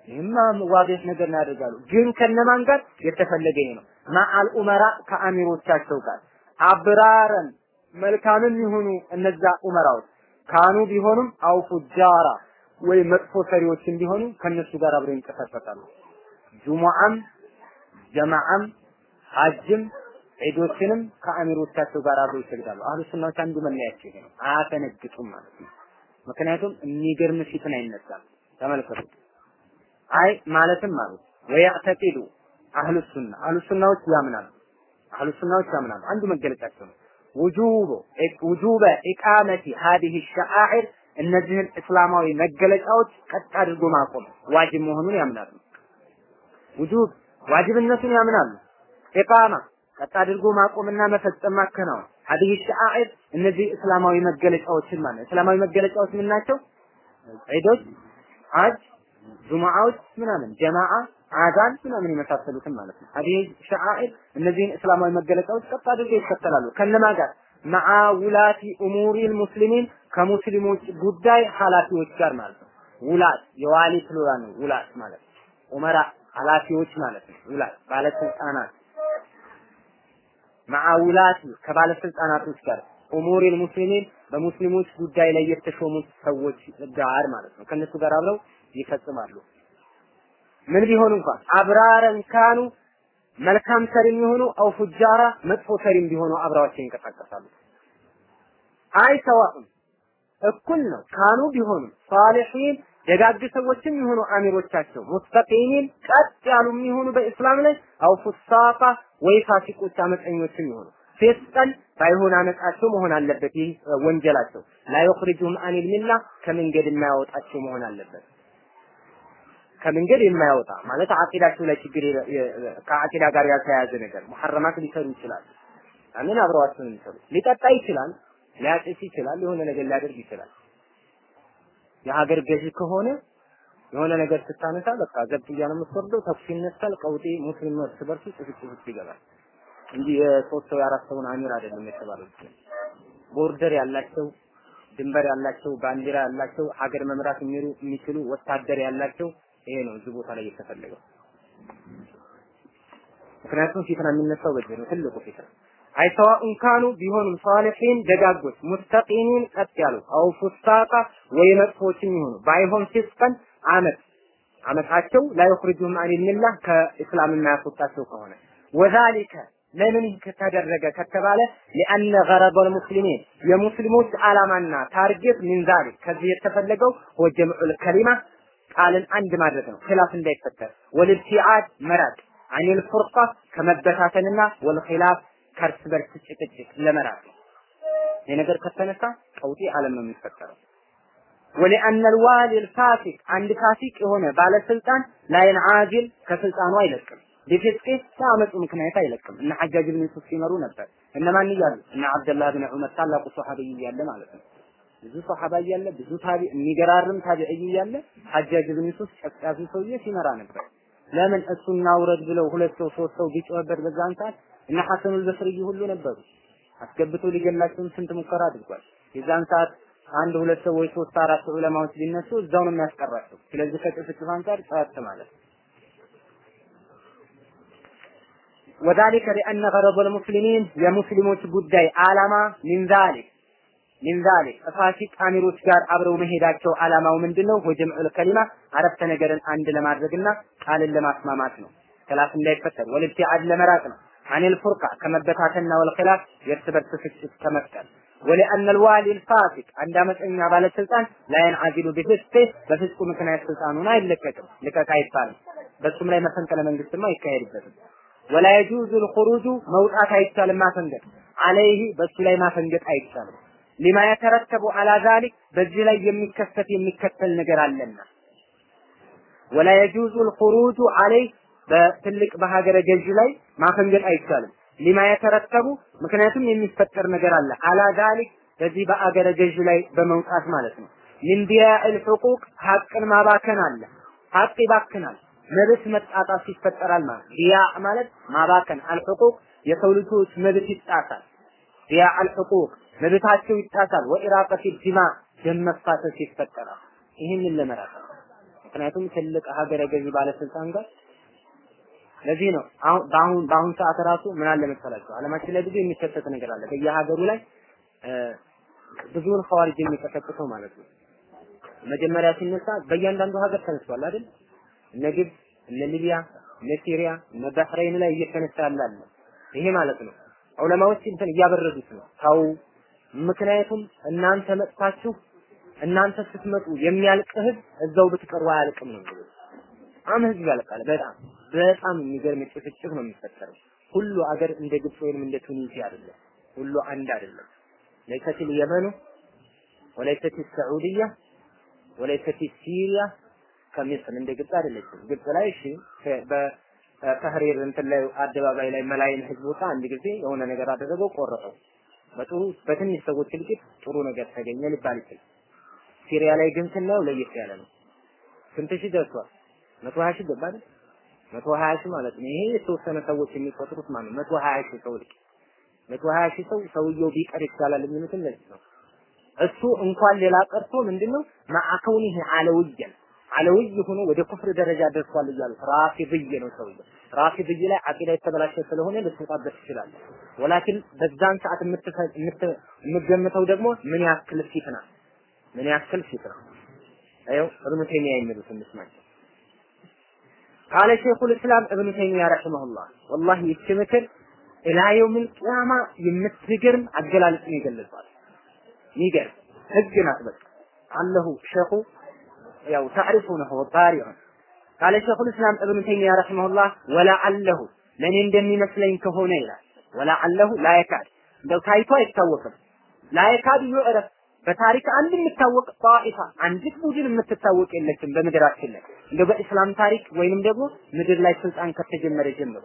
ይህማ ዋዴህ ነገር ነው ያደርጋሉ። ግን ከነማን ጋር የተፈለገ ይሄ ነው። ማአል ኡመራ ከአሚሮቻቸው ጋር አብራረን መልካምም ይሁኑ እነዛ ኡመራዎች ካኑ ቢሆኑም አው ፉጃራ ወይ መጥፎ ሰሪዎችን ቢሆኑ ከነሱ ጋር አብረው ይንቀሳቀሳሉ። ጁሙዓም ጀማዓም ሐጅም ዒዶችንም ከአሚሮቻቸው ጋር አብረው ይሰግዳሉ። አህሉ ሱናዎች አንዱ መለያቸው ይሄ ነው። አያፈነግጡም ማለት ነው። ምክንያቱም የሚገርም ፊትን አይነሳም። ተመልከቱ። አይ ማለትም ማለት ወያዕተቂዱ አህሉ ሱና አህሉ ሱናዎች ያምናሉ። አህሉ ሱናዎች ያምናሉ። አንዱ መገለጫቸው ነው። ውጁብ ውጁበ ኢቃመቲ ሀዲህ ሸዓኢር እነዚህን እስላማዊ መገለጫዎች ቀጥ አድርጎ ማቆም ዋጅብ መሆኑን ያምናሉ። ውጁብ ዋጅብነቱን ያምናሉ። ኢቃማ ቀጥ አድርጎ ማቆምና መፈጸም ማከናወን ሀዲህ ሸዓኢር እነዚህ እስላማዊ መገለጫዎችን ማለት እስላማዊ መገለጫዎች ምን ናቸው? ዒዶች፣ ሐጅ፣ ጁሙዓዎች ምናምን ጀማዓ አዛን ምናምን የመሳሰሉትን ማለት ነው። ሀዲህ ሸዓኢር እነዚህን እስላማዊ መገለጫዎች ቀጥ አድርገው ይከተላሉ። ከነማ ጋር መዓ ውላቲ ኡሙሪል ሙስሊሚን ከሙስሊሞች ጉዳይ ኃላፊዎች ጋር ማለት ነው። ውላት የዋሊ ፕሉራል ነው። ውላት ማለት ኡመራ ኃላፊዎች ማለት ነው። ውላት ባለስልጣናት መዓ ውላቲ ከባለስልጣናቶች ጋር ኡሙሪል ሙስሊሚን በሙስሊሞች ጉዳይ ላይ የተሾሙት ሰዎች ጋር ማለት ነው። ከነሱ ጋር አብረው ይፈጽማሉ። ምን ቢሆኑ እንኳን አብራረን ካኑ መልካም ሰሪም የሆኑ አው ፉጃራ መጥፎ ሰሪም ቢሆኑ አብረዋቸው ይንቀሳቀሳሉ። አይ ሰዋኡን እኩል ነው። ካኑ ቢሆኑ ሳሊሒን ደጋግ ሰዎችም የሆኑ አሚሮቻቸው ሙስተቂሚን ቀጥ ያሉ የሚሆኑ በእስላም ላይ አው ፉሳቃ ወይ ፋሲቆች አመፀኞችም የሆኑ ፊስቀን ባይሆን አመጻቸው መሆን አለበት። ይህ ወንጀላቸው ላ ዩኽሪጁሁም አኒል ሚላ ከመንገድ የማያወጣቸው መሆን አለበት። ከመንገድ የማያወጣ ማለት አቂዳቸው ላይ ችግር ከአቂዳ ጋር ያልተያያዘ ነገር ሙሐረማት ሊሰሩ ይችላል። ያንን አብረዋቸው ነው የሚሰሩ። ሊጠጣ ይችላል፣ ሊያጭስ ይችላል፣ የሆነ ነገር ሊያደርግ ይችላል። የሀገር ገዢ ከሆነ የሆነ ነገር ስታነሳ በቃ ዘብጥያ ነው የምትወርደው፣ ተኩስ ይነሳል፣ ቀውጤ ሙስሊም እርስ በርሱ ጭፍጭፍ ውስጥ ይገባል እንጂ የሶስት ሰው የአራት ሰውን አሚር አይደለም የተባለው። ቦርደር ያላቸው ድንበር ያላቸው ባንዲራ ያላቸው ሀገር መምራት የሚችሉ ወታደር ያላቸው ይሄ ነው እዚህ ቦታ ላይ የተፈለገው። ምክንያቱም ፊትና የሚነሳው በዚህ ነው ትልቁ ፊትና። አይ ሰዋኡን ካኑ ቢሆኑም ሷሊሒን ደጋጎች ሙስተቂሚን ቀጥ ያሉ አው ፉሳቃ ወይ መጥፎችም ይሆኑ ባይሆን ፊስቀን አመት አመታቸው ላይ ይخرجهم عن المله ከእስላም የማያስወጣቸው ከሆነ ወዛሊከ ለምን ከተደረገ ከተባለ لأن غرض المسلمين የሙስሊሞች ዓላማና ታርጌት ምን ዛሊክ ከዚህ የተፈለገው ወጀምዑል ከሊማ ቃልን አንድ ማድረግ ነው ኺላፍ እንዳይፈጠር ወልብቲዓድ መራቅ አኒል ፉርቃ ከመበታተንና ወልኺላፍ ከእርስ በርስ ጭቅጭቅ ለመራቅ ይህ ነገር ከተነሳ ቀውጢ ዓለም ነው የሚፈጠረው ወሊአነ ልዋሊ ልፋሲቅ አንድ ፋሲቅ የሆነ ባለስልጣን ላይን አጅል ከስልጣኑ አይለቅም ቢፊስቂ በአመፁ ምክንያት አይለቅም እነ ሐጃጅ ብን ዩሱፍ ሲመሩ ነበር እነማን እያሉ እነ አብደላህ ብን ዑመር ታላቁ ሶሐቢይ እያለ ማለት ነው ብዙ ሶሐባ እያለ ብዙ ታቢ የሚገራርም ታቢዒ እያለ ሐጃጅ ብን ዩሱፍ ጨቅጫፊ ሰውዬ ሲመራ ነበር ለምን እሱና ውረድ ብለው ሁለት ሰው ሶስት ሰው ቢጮህበት በዛን ሰዓት እነ ሐሰኑል በስርይ ሁሉ ነበሩ አስገብቶ ሊገላቸውም ስንት ሙከራ አድርጓል የዛን ሰዓት አንድ ሁለት ሰው ወይ ሶስት አራት ዑለማዎች ቢነሱ እዛው ነው የሚያስቀራቸው ስለዚህ ከጭፍጭፍ አንጻር ጸጥ ማለት وذلك لأن غرض المسلمين የሙስሊሞች ጉዳይ ዓላማ من ذلك من ذلك ፋሲቅ አሚሮች ጋር አብረው መሄዳቸው ዓላማው ምንድነው? ወጀምዑል ከሊማ አረፍተ ነገርን አንድ ለማድረግና ቃልን ለማስማማት ነው። ክላፍ እንዳይፈጠር ወልብቲዓድ ለመራቅ ነው። አኒል ፉርቃ ከመበታተንና ወልኺላፍ የእርስ በርስ ፍጭት ከመፍጠር ወለአነ الوالي الفاسق አንድ አመፀኛ ባለስልጣን ላይን አዚሉ ቢፍስቴ በፍስቁ ምክንያት ስልጣኑን አይለቀቅም ልቀቅ አይባልም። በሱም ላይ መፈንቅለ መንግስትማ አይካሄድበትም። ወላ የጁዙ الخروج መውጣት አይቻልም ማፈንገጥ አለይህ በሱ ላይ ማፈንገጥ አይቻልም። ሊማ የተረተቡ አላ ዛሊክ በዚህ ላይ የሚከሰት የሚከተል ነገር አለና ወላ የጁዙ الخروج አለይህ በትልቅ በሀገረ ገዥ ላይ ማፈንገጥ አይቻልም። ሊማ የተረተቡ ምክንያቱም የሚፈጠር ነገር አለ አላ ዛሊክ በዚህ በአገረ ገዥ ላይ በመውጣት ማለት ነው። ሚን ዲያኢል ሑቁቅ ሀቅን ማባከን አለ። ሀቅ ይባክናል። መብት መጣጣት ይፈጠራል ማለት ዲያ ማለት ማባከን አልሑቁቅ የሰው ልጆች መብት ይጣሳል። ዲያ አልሑቁቅ መብታቸው ይጣሳል። ወኢራቀት ዲማ ደም መፋሰስ ይፈጠራል። ይህንን ለመራቅ ምክንያቱም ትልቅ ሀገረ ገዢ ባለስልጣን ጋር ለዚህ ነው አሁን በአሁን በአሁን ሰዓት ራሱ ምን አለ መሰላችሁ ዓለማችን ላይ ብዙ የሚከሰት ነገር አለ በየሀገሩ ላይ ብዙውን ኸዋሪጅ የሚቀሰቅሰው ማለት ነው። መጀመሪያ ሲነሳ በእያንዳንዱ ሀገር ተነስቷል አይደል? እነ ግብፅ፣ እነ ሊቢያ፣ እነ ሲሪያ፣ እነ ባህሬን ላይ እየተነሳ ያለ ይሄ ማለት ነው። ዑለማዎች እንትን እያበረዱት ነው። ታው ምክንያቱም እናንተ መጥታችሁ እናንተ ስትመጡ የሚያልቅ ህዝብ እዛው ብትቀሩ አያልቅም ነው የሚሉት። በጣም ህዝብ ያልቃል። በጣም በጣም የሚገርም ጭፍጭፍ ነው የሚፈጠረው። ሁሉ አገር እንደ ግብፅ ወይም እንደ ቱኒዚያ አይደለም። ሁሉ አንድ አይደለም። ليست اليمن وليست السعودية وليست سيريا ከሚስር እንደ ግብፅ አይደለችም። ግብፅ ላይ እሺ በተህሪር እንትን ላይ አደባባይ ላይ መላይን ህዝብ ወጣ አንድ ጊዜ የሆነ ነገር አደረገው ቆረጠው። በጥሩ በትንሽ ሰዎች እልቂት ጥሩ ነገር ተገኘ ሊባል ይችላል። ሲሪያ ላይ ግን ስናየው ለየት ያለ ነው። ስንት ሺህ ደርሷል? መቶ ሀያ ሺህ ገባ አይደል? መቶ ሀያ ሺህ ማለት ነው። ይሄ የተወሰነ ሰዎች የሚቆጥሩት ማለት ነው። መቶ ሀያ ሺህ ሰው እልቂት መቶ ሀያ ሺህ ሰው ሰውየው ቢቀር ይቻላል የሚሉትን ለዚህ ነው። እሱ እንኳን ሌላ ቀርቶ ምንድነው ማዕከውኒህ አለውየን አለውይ ሆኖ ወደ ኩፍር ደረጃ ደርሷል እያሉት ራፊድይ ነው ሰውየው። ራፊድይ ላይ አቂዳ የተበላሸ ስለሆነ ልትወጣበት ይችላል። ወላኪን በዛን ሰዓት የምትገምተው ደግሞ ምን ያክል ፊትና ምን ያክል ፊትና አየው እብኑ ተይሚያ የሚሉት እንስማቸው። ቃለ ሼኹል እስላም እብኑ ተይሚያ ረሂመሁላህ ወላሂ ይቺ ምክር ኢላ የውሚል ቂያማ የምትገርም አገላለጽን ይገለጻል። ይገርም ህግ ናት። በቃ አለሁ ሸኹ ያው ታሪፉነሁ ጣሪዑን ቃለ ሸኹል እስላም እብኑ ተይሚያ ረሂመሁላህ ወለዐለሁ ለእኔ እንደሚመስለኝ ከሆነ ይላል ወለዐለሁ ላየካድ እንደው ታይቶ አይታወቅም ላየካድ ዩዕረፍ በታሪክ አንድ የሚታወቅ ጣኢፋ አንዲት ቡድን የምትታወቅ የለችም በምድራችን ላይ እንደው በእስላም ታሪክ ወይንም ደግሞ ምድር ላይ ስልጣን ከተጀመረ ጀምሮ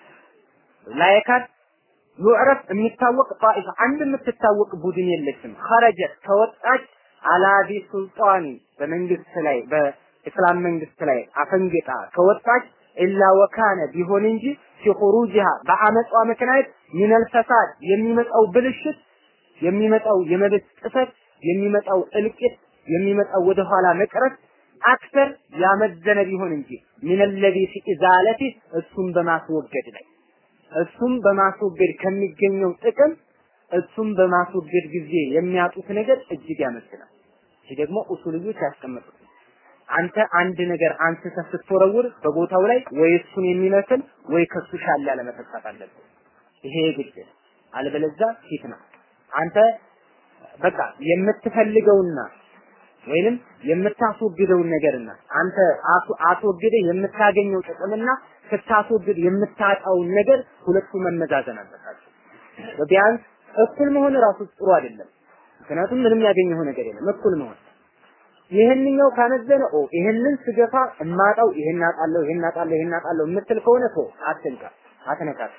ላየካድ ዩዕረፍ የሚታወቅ ጣኢፋ አንድ የምትታወቅ ቡድን የለችም ኸረጀት ከወጣች አላዲ ሱልጣኒ በመንግስት ላይ በእስላም መንግስት ላይ አፈንግጣ ከወጣች ኢላ ወካነ ቢሆን እንጂ ፊኹሩጅሃ በአመጿ ምክንያት ሚነል ፈሳድ የሚመጣው ብልሽት የሚመጣው የመብት ጥሰት የሚመጣው እልቂት የሚመጣው ወደ ኋላ መቅረት አክተር ያመዘነ ቢሆን እንጂ ሚነለዚ ፊ ኢዛለቲ እሱን በማስወገድ ላይ እሱም በማስወገድ ከሚገኘው ጥቅም እሱም በማስወገድ ጊዜ የሚያጡት ነገር እጅግ ያመዝናል። ይህ ደግሞ ኡሱልዮች ያስቀመጡት አንተ አንድ ነገር አንስተህ ስትወረውር በቦታው ላይ ወይ እሱን የሚመስል ወይ ከሱ ሻል ያለ መተካት አለብህ። ይሄ ግድ አለበለዚያ ፊትና አንተ በቃ የምትፈልገውና ወይንም የምታስወግደውን ነገርና አንተ አስወግደህ የምታገኘው ጥቅምና ስታስወግድ የምታጣውን ነገር ሁለቱ መመዛዘን አለባቸው። ቢያንስ እኩል መሆን ራሱ ጥሩ አይደለም። ምክንያቱም ምንም ያገኘው ነገር የለም። እኩል መሆን ይህንኛው ካመዘነ ኦ ይህንን ስገፋ እማጣው ይሄን አጣለሁ ይሄን አጣለሁ ይሄን አጣለሁ የምትል ከሆነ ቶ አትንካ አትነካት።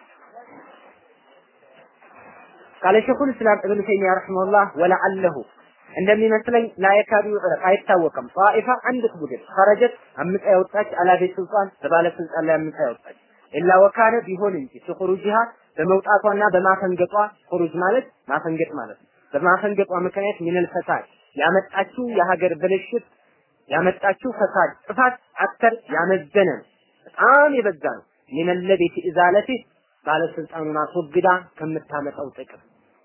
ቃለ ሸኹል እስላም እብኑ ተይሚያ ረሂመሁላህ ወለዐለሁ እንደሚመስለኝ ላየካዱ ይዕረፍ አይታወቅም። ጣኢፋ አንዲት ቡድን ኸረጀት አምጣ ያወጣች አላቤ ስልጣን በባለስልጣን ላይ አምጣ ያወጣች ኢላ ወካነ ቢሆን እንጂ ኹሩጅሃ በመውጣቷና በማፈንገጧ ኹሩጅ ማለት ማፈንገጥ ማለት ነው። በማፈንገጧ ምክንያት ሚነል ፈሳድ ያመጣችው የሀገር ብልሽት ያመጣችው ፈሳድ ጥፋት አክተር ያመዘነ ነው። በጣም የበዛ ነው። ሚነለዚ ፊ ኢዛለቲ ባለስልጣኑን አስወግዳ ከምታመጣው ጥቅም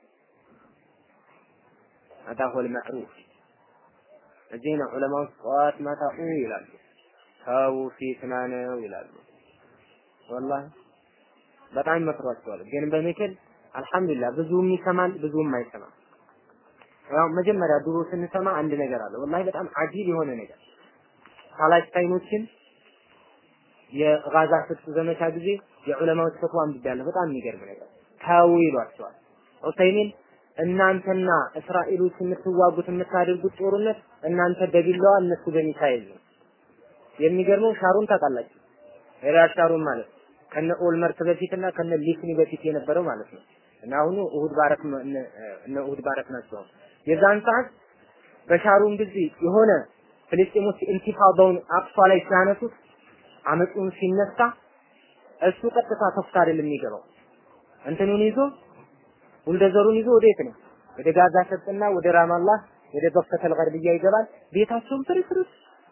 هذا هو المعروف እዚህ ነው ዑለማዎች ጠዋት ማታ ይላሉ ተው ፊትና ነው ይላሉ ወላሂ በጣም ይመክሯቸዋል ግን በምክር አልሐምዱሊላህ ብዙም ይሰማል ብዙም አይሰማም ያው መጀመሪያ ድሮ ስንሰማ አንድ ነገር አለ ወላሂ በጣም አጂብ የሆነ ነገር ፓላስታይኖችን የጋዛ ፍትህ ዘመቻ ጊዜ የዑለማዎች ፈትዋ አንብቤያለሁ በጣም የሚገርም ነገር ተው ይሏቸዋል ዑሰይሚን እናንተና እስራኤሎች የምትዋጉት የምታደርጉት ጦርነት እናንተ በቢላዋ እነሱ በሚሳኤል ነው። የሚገርመው ሻሩን ታውቃላችሁ? ኤሪያድ ሻሩን ማለት ከነ ኦልመርት በፊትና ከነ ሊክኒ በፊት የነበረው ማለት ነው። እና አሁኑ እሁድ ባረክ እነ እሁድ ባረክ ናቸው። የዛን ሰዓት በሻሩን ጊዜ የሆነ ፍልስጤሞች ኢንቲፋዳውን አቅሷ ላይ ሲያነሱት አመፁን ሲነሳ እሱ ቀጥታ ተፍታ አይደለም የሚገባው እንትኑን ይዞ ቡልደዘሩን ይዞ ወዴት ነው? ወደ ጋዛ ሰርጥና ወደ ራማላህ ወደ በከተል ገርብያ ይገባል። ቤታቸውን ፍርስርስ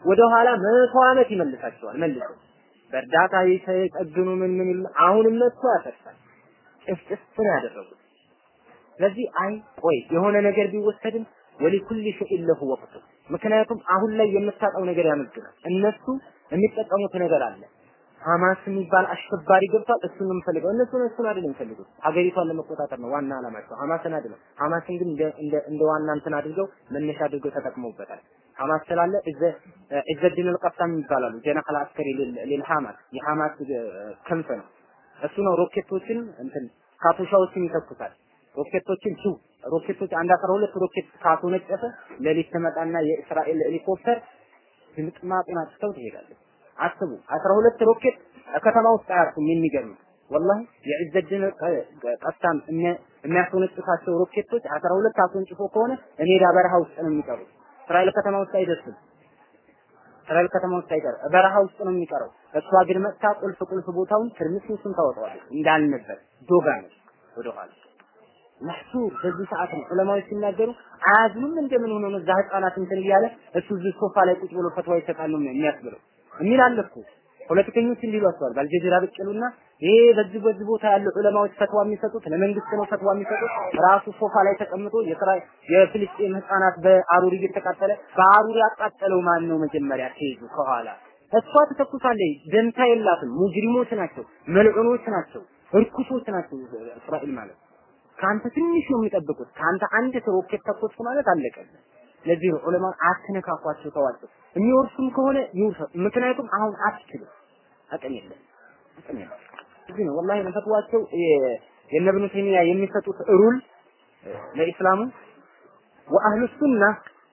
ወደ ኋላ መቶ ዓመት ይመልሳቸዋል መልሶ በእርዳታ ይጠግኑ ምን ምን ይሉ አሁንም መጥቶ ያፈርሳል። ጭፍጭፍ ነው ያደረጉት። ስለዚህ አይ ቆይ የሆነ ነገር ቢወሰድም ወሊኩል ሸይء ለሁ ወቅቱ ምክንያቱም አሁን ላይ የምታጣው ነገር ያመዝናል። እነሱ የሚጠቀሙት ነገር አለ። ሐማስ የሚባል አሸባሪ ገብቷል። እሱን ነው የምፈልገው። እነሱ እሱን አይደለም የሚፈልጉት፣ ሀገሪቷን ለመቆጣጠር ነው ዋና ዓላማቸው። ሐማስን አይደለም። ሐማስን ግን እንደ እንደ እንደ ዋና እንትን አድርገው መነሻ አድርገው ተጠቅመውበታል። ሐማስ ስላለ እዘ ኢዘዲን አልቀሳም ይባላሉ። ጀናህ አስከሪ ሊል ሐማስ የሐማስ ክንፍ ነው። እሱ ነው ሮኬቶችን እንትን ካቱሻዎችን ይተኩሳል። ሮኬቶችን ቱ ሮኬቶች አንድ አስራ ሁለት ሮኬት ካስወነጨፈ ሌሊት ትመጣና የእስራኤል ሄሊኮፕተር ድምጥማጡን አጥተው ትሄዳለች። አስቡ 12 ሮኬት ከተማ ውስጥ አያርፉም። የሚገርም ወላሂ የዕዘድን ቀስታም የሚያስወነጭፋቸው ሮኬቶች 12 አስወንጭፎ ከሆነ ሜዳ በረሃ ውስጥ ነው የሚቀሩት። እስራኤል ከተማ ውስጥ አይደርስም። እስራኤል ከተማ ውስጥ አይቀር በረሃ ውስጥ ነው የሚቀረው። እሷ ግን መጥታ ቁልፍ ቁልፍ ቦታውን ትርምስምሱን ታወጣዋለች እንዳልነበር ዶጋ ነው ወደኋላ መህሱር በዚህ ሰዓት ነው ዑለማዎች ሲናገሩ አያዝኑም እንደምን ሆኖ ነው እዛ ህፃናት እንትን እያለ እሱ እዚህ ሶፋ ላይ ቁጭ ብሎ ፈትዋ ይሰጣል ነው የሚያስብለው የሚል አለ እኮ ፖለቲከኞች እንዲሏቸዋል በአልጀዚራ ብቅ ይሉና ይሄ በዚህ በዚህ ቦታ ያሉ ዑለማዎች ፈትዋ የሚሰጡት ለመንግስት ነው ፈትዋ የሚሰጡት ራሱ ሶፋ ላይ ተቀምጦ የስራ የፍልስጤም ህፃናት በአሩር እየተቃጠለ በአሩር ያቃጠለው ማን ነው መጀመሪያ ተይዙ ከኋላ እሷ ትተኩሳለች ደንታ የላትም ሙጅሪሞች ናቸው መልዑኖች ናቸው እርኩሶች ናቸው እስራኤል ማለት ከአንተ ትንሽ ነው የሚጠብቁት ከአንተ አንድ ሮኬት ተኮስኩ ማለት አለቀልህ ለዚህ ነው ዑለማ አትነካኳቸው ተዋቸው የሚወርሱም ከሆነ ይውርሱ ምክንያቱም አሁን አትችልም አቅም የለም አቅም የለም እዚህ ነው ወላሂ ፈትዋቸው የእነ ኢብኑ ተይሚያ የሚሰጡት ሩል ለኢስላሙ ወአህሉ ሱና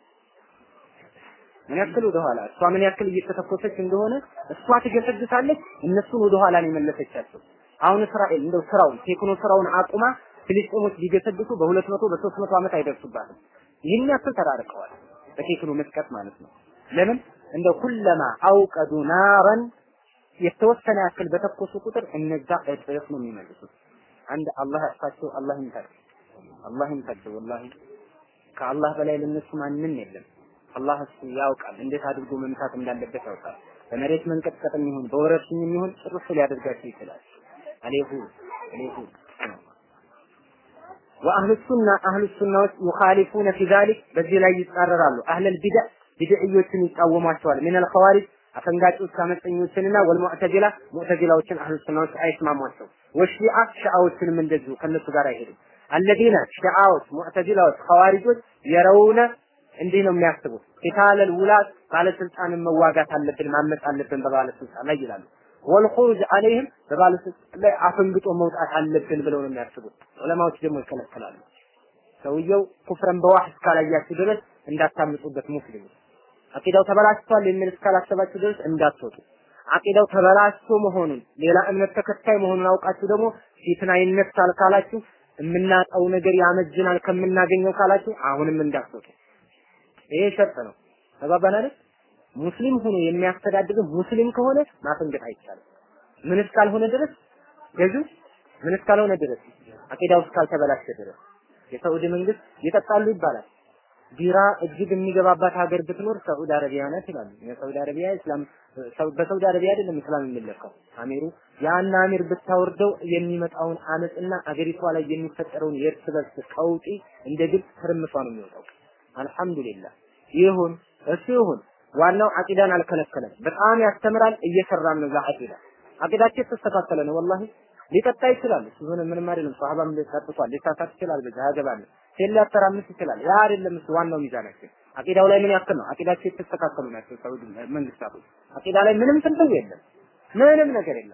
ምን ያክል ወደኋላ እሷ ምን ያክል እየተተኮሰች እንደሆነ እሷ ትገሰግሳለች እነሱን ወደኋላ ነው የመለሰቻቸው አሁን እስራኤል እንደው ስራውን ቴክኖ ስራውን አቁማ ፍልስጤሞች ሊገሰግሱ በሁለት መቶ በሶስት መቶ ዓመት አይደርሱባትም ይህን ያክል ተራርቀዋል በቴክኖ መስቀት ማለት ነው ለምን እንደው ኩለማ አውቀዱ ናረን የተወሰነ ያክል በተኮሱ ቁጥር እነዛ እጥፍ ነው የሚመልሱት አንድ አላህ ያጥፋቸው አላህ ይምታል አላህ ይምታቸው ወላሂ ከአላህ በላይ ለነሱ ማንም የለም አላህ እሱ ያውቃል እንዴት አድርጎ መምታት እንዳለበት ያውቃል በመሬት መንቀጥቀጥ የሚሆን በወረርሽኝ የሚሆን ጭርስ ሊያደርጋቸው ይችላል አሌሁ አሌሁ ወአህሉ ሱና አህሉ ሱናዎች ዩኻሊፉነ ፊ ዛሊክ በዚህ ላይ ይጻረራሉ አህለል ቢድዕ ቢድዕዮችን ይቃወሟቸዋል ሚነል ኸዋሪጅ አፈንጋጮች አመፀኞችንና ወልሙዕተዚላ ሙዕተዚላዎችን አህሉ ሱናዎች አይስማሟቸው ወሺዓ ሺዓዎችንም እንደዚሁ ከነሱ ጋር አይሄዱም አለዚነ ሺዓዎች ሙዕተዚላዎች ኸዋሪጆች የረውነ እንዲህ ነው የሚያስቡት ቂታለል ውላት ባለስልጣንን መዋጋት አለብን ማመፅ አለብን በባለስልጣን ላይ ይላሉ ወልኹሩጅ አለይህም በባለስልጣን ላይ አፈንግጦ መውጣት አለብን ብለው ነው የሚያስቡት ዑለማዎች ደግሞ ይከለከላሉ ሰውየው ኩፍረን በዋህ እስካላያችሁ ድረስ እንዳታምጡበት ሙስሊሙ አቂዳው ተበላሽቷል የሚል እስካላሰባችሁ ድረስ እንዳትወጡ አቂዳው ተበላሽቶ መሆኑን ሌላ እምነት ተከታይ መሆኑን አውቃችሁ ደግሞ ፊትና ይነሳል ካላችሁ የምናጣው ነገር ያመዝናል ከምናገኘው ካላችሁ አሁንም እንዳትወጡ ይሄ ሸርጥ ነው ተባባን አይደል ሙስሊም ሆኖ የሚያስተዳድር ሙስሊም ከሆነ ማፈንገጥ አይቻልም ምን እስካልሆነ ድረስ ገዙ ምን እስካልሆነ ድረስ አቂዳው እስካልተበላሸ ድረስ የሳዑዲ መንግስት ይጠጣሉ ይባላል ቢራ እጅግ የሚገባባት ሀገር ብትኖር ሳዑዲ አረቢያ ናት ይላሉ። የሳዑዲ አረቢያ እስላም በሳዑዲ አረቢያ አይደለም እስላም የሚለካው አሚሩ ያን አሚር ብታወርደው የሚመጣውን አመፅና አገሪቷ ላይ የሚፈጠረውን የእርስ በርስ ቀውጢ እንደ ግልጽ ትርምሷ ነው የሚወጣው። አልሐምዱሊላህ ይሁን እሱ ይሁን። ዋናው አቂዳን አልከለከለም። በጣም ያስተምራል፣ እየሰራም ነው ለአቂዳ አቂዳቸው የተስተካከለ ነው። ወላሂ ሊጠጣ ይችላል። እሱ ሆነ ምንም አይደለም። ሷሃባም ጠጥቷል፣ ሊሳሳት ይችላል። በዛ ያገባል ሴት ሊያተራምስ ይችላል። ያ አይደለም እሱ ዋናው ሚዛናችን። አቂዳው ላይ ምን ያክል ነው? አቂዳቸው የተስተካከሉ ናቸው ሳውዲ መንግስታቱ። አቂዳ ላይ ምንም ትንተው የለም፣ ምንም ነገር የለም።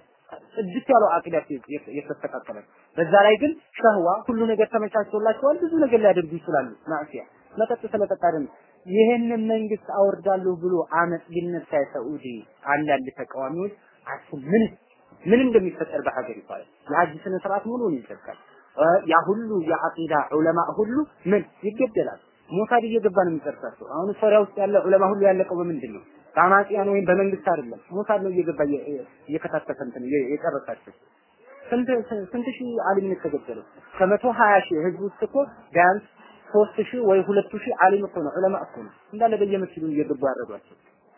ጽድት ያለው አቂዳቸው የተስተካከለ በዛ ላይ ግን ሸህዋ ሁሉ ነገር ተመቻችቶላቸዋል። ብዙ ነገር ሊያደርጉ ይችላሉ። ማዕሲያ መጠጥ ስለጠጣ አይደለም። ይህንን መንግስት አወርዳለሁ ብሎ አመፅ ሊነሳ የሳዑዲ አንዳንድ ተቃዋሚዎች አስብ ምን ምን እንደሚፈጠር በሀገሪቷ ላይ የሀጅ ስነ ስርዓት ሙሉውን ይዘጋል። ያ ሁሉ የአቂዳ ዑለማ ሁሉ ምን ይገደላል። ሞሳድ እየገባ ነው የሚጨርሳቸው። አሁን ሶሪያ ውስጥ ያለ ዑለማ ሁሉ ያለቀው በምንድን ነው? በአማጽያን ወይም በመንግስት አይደለም። ሞሳድ ነው እየገባ እየከታተፈ እንትን የጨረሳቸው። ስንት ስንት ሺህ አሊም ነው የተገደለው? ከመቶ ሀያ ሺህ ህዝብ ውስጥ እኮ ቢያንስ ሶስት ሺህ ወይ ሁለት ሺህ አሊም እኮ ነው ዑለማ እኮ ነው እንዳለ በየመስጊዱ እየገቡ ያረዷቸው።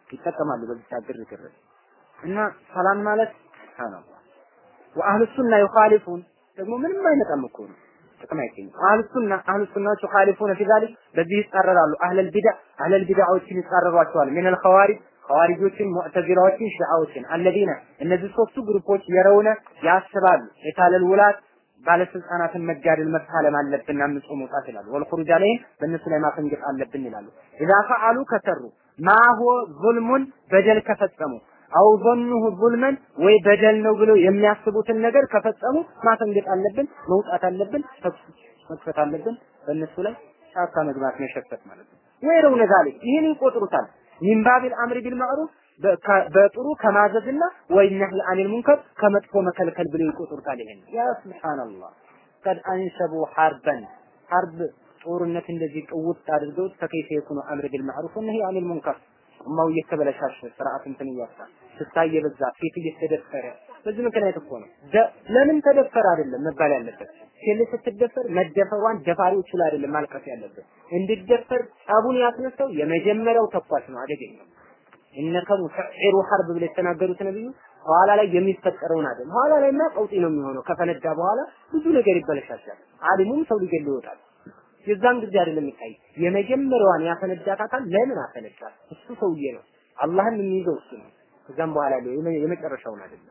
ይጠቀማሉ በዚህ ግርግር እና ሰላም ማለት ሱብሃንአላህ ወአህሉ ሱና ይኻሊፉን ደግሞ ምንም አይመጣም እኮ ነው ጥቅም አይገኝም። አህሉ ሱና አህሉ ሱናዎች ይኻሊፉነ ፊ ዛሊክ በዚህ ይጻረራሉ። አህለል ቢድዓ አህለል ቢድዓዎችን ይጻረሯቸዋል። ሚነል ኸዋሪጅ ኸዋሪጆችን፣ ሙዕተዚላዎችን፣ ሺዓዎችን አለዚነ እነዚህ ሶስቱ ግሩፖች የረውነ ያስባሉ የታለል ውላት ባለስልጣናትን መጋደል መፋለም አለብን አምጾ መውጣት ይላሉ። ወልኹሩጅ አለይሂም በእነሱ ላይ ማፈንገጥ አለብን ይላሉ። ኢዛ ፈዓሉ ከሰሩ ማሆ ዙልሙን በደል ከፈጸሙ አው ظنه ዙልመን ወይ በደል ነው ብለው የሚያስቡትን ነገር ከፈጸሙ ማፈንገጥ አለብን፣ መውጣት አለብን፣ መክፈት አለብን። በእነሱ ላይ ጫካ መግባት መሸፈት ማለት ነው። ወይረው ነዛሊ ይህን ይቆጥሩታል። ሚን ባቢል አምሪ ቢል ማዕሩፍ በጥሩ ከማዘዝና ወይ ነህይ አኒል ሙንከር ከመጥፎ መከልከል ብለው ይቆጥሩታል። ይሄን ያ ሱብሃንአላህ ቀድ አንሰቡ ሐርበን ሐርብ ጦርነት እንደዚህ ቅውጥ አድርገውት ፈከይፈ የኩኑ አምር ቢል ማዕሩፍ ወነህይ አኒል ሙንከር ኡማው እየተበለሻሸ ስርዓት እንትን እያጣ ስታይ የበዛ ሴት እየተደፈረ በዚህ ምክንያት እኮ ነው። ለምን ተደፈረ አይደለም መባል ያለበት። ሴት ስትደፈር መደፈሯን ደፋሪዎቹ ላይ አይደለም ማልቀስ ያለበት። እንድደፈር ጸቡን ያስነሳው የመጀመሪያው ተኳሽ ነው፣ አደገኛው እነከ ሙሰዒሩ ሐርብ ብለው የተናገሩት ነብዩ ኋላ ላይ የሚፈጠረውን አይደለም። ኋላ ላይማ ቀውጢ ነው የሚሆነው። ከፈነዳ በኋላ ብዙ ነገር ይበለሻሻል። አሊሙም ሰው ሊገል ይወጣል። የዛን ጊዜ አይደለም የሚታይ የመጀመሪያዋን ያፈነዳት አካል ለምን አፈነዳት? እሱ ሰውዬ ነው። አላህን የሚይዘው እሱ ነው። ከዛም በኋላ ያለው የመጨረሻውን አይደለም።